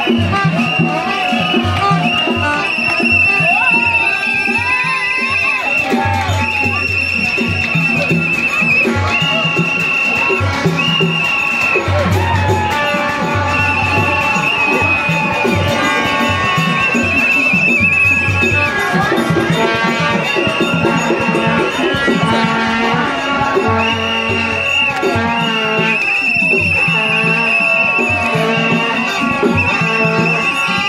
Thank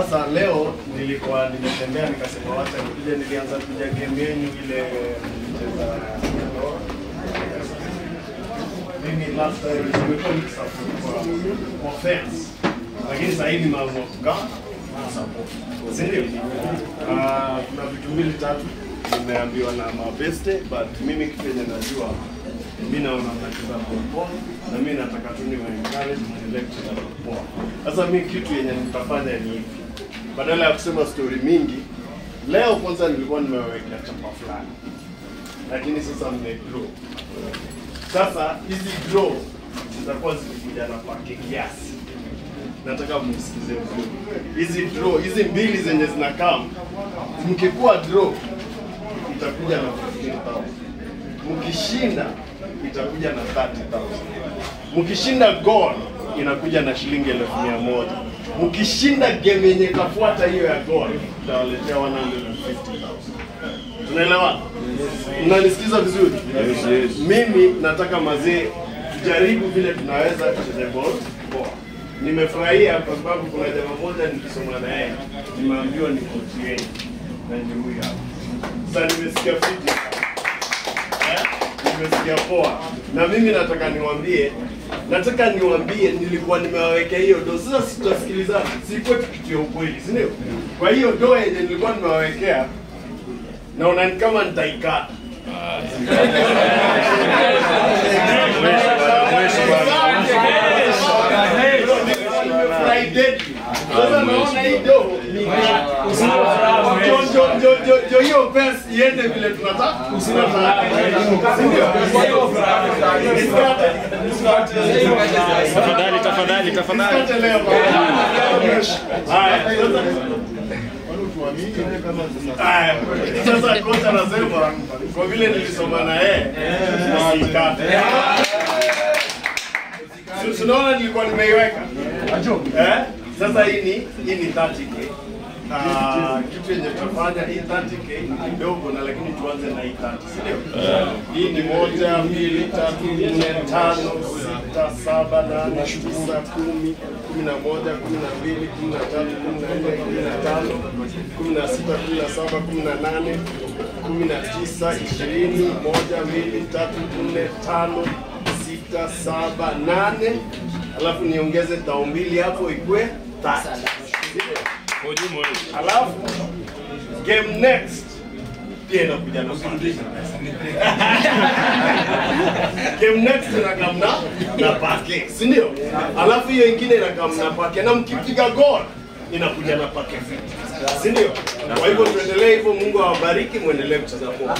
Sasa leo nilikuwa nimetembea nikasema wacha nikuje, nilianza kuja game yenu ile mlicheza mimi last time nimekuwa nikisupport kwa kwa fans, lakini sasa hivi nimeamua kukaa na support, si ndio? Ah, kuna vitu mbili tatu nimeambiwa na mabeste, but mimi kitu yenye najua mi naona mnacheza poa na mi nataka tu niwa encourage mwendelee kucheza poa. Sasa mi kitu yenye nitafanya ni hivi, badala ya kusema story mingi, leo kwanza nilikuwa nimewekea chapa fulani, lakini sasa mmegrow. Sasa hizi draw zitakuwa zikikuja na pake kiasi, nataka msikize vizuri. Hizi draw hizi mbili zenye zinakaa, mkikuwa draw itakuja na 15,000 mkishinda itakuja na 30,000 mkishinda goal inakuja na shilingi elfu mia moja mkishinda game yenye itafuata hiyo ya goal itawaletea 150,000 tunaelewa mnanisikiza vizuri mimi nataka mazee tujaribu vile tunaweza tucheze ball poa nimefurahia kwa sababu kuna jamaa moja nikisoma na yeye nimeambiwa ni coach yenu na ni huyu hapa sasa nimesikia fiti Eh? nimesikia poa na mimi nataka niwaambie nataka niwaambie nilikuwa nimewawekea hiyo do sasa sitasikilizana sikuwa kitu ya ukweli si ndio kwa hiyo do yenye nilikuwa nimewawekea naona ni kama nitaikata sasa naona hii do ni jo- jo- jo- jo- jo hiyo pesa iende vile tunataka tunataka. Si ndio? Tafadhali, tafadhali, tafadhali. Nisikate leo. Haya, sasa- Haya, sasa kocha anasema kwa vile nilisoma na yeye nisikate. Si- si unaona nilikuwa nimeiweka eh? Sasa hii ni hii ni 30k. Ah, kitu yenye tutafanya hii 30k ni kidogo na lakini tuanze na hii 30, si ndio? Hii ni moja, mbili, tatu, nne, tano, sita, saba, nane, tisa, kumi, kumi na moja, kumi na mbili, kumi na tatu, kumi na nne, kumi na tano, kumi na sita, kumi na saba, kumi na nane, kumi na tisa, ishirini, moja, mbili, tatu, nne, tano, sita, saba, nane, alafu niongeze tao mbili hapo ikwe tatu. Alafu game next pia inakuja na kurudisha game next inakamna na pake, si ndio? Alafu hiyo ingine inakamna na pake, na mkipiga goal inakuja na pake fit, si ndio? Kwa hivyo tuendelee hivyo, Mungu awabariki, muendelee kucheza poa.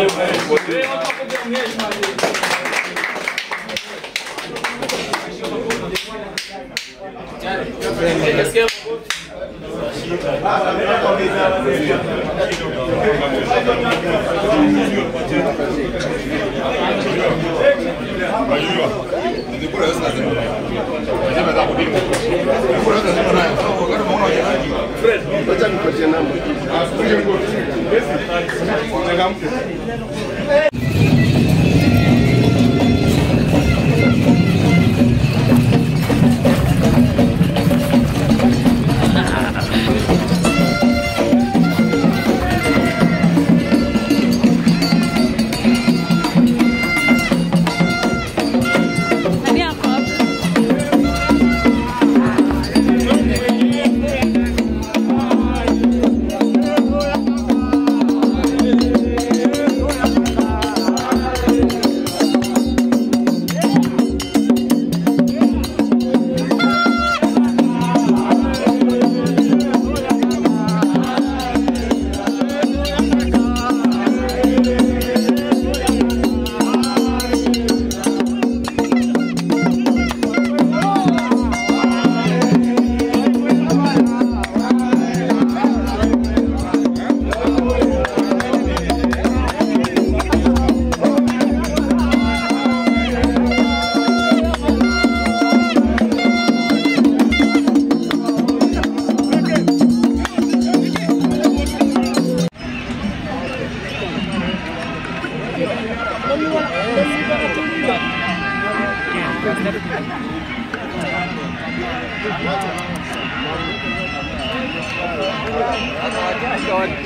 Fred, wacha nikupatie namba. Nani ako hapo?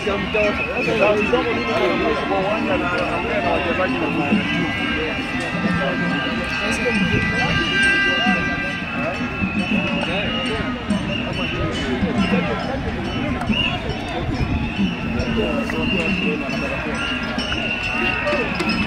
kwa uwanja na anaongea na wachezaji na Thank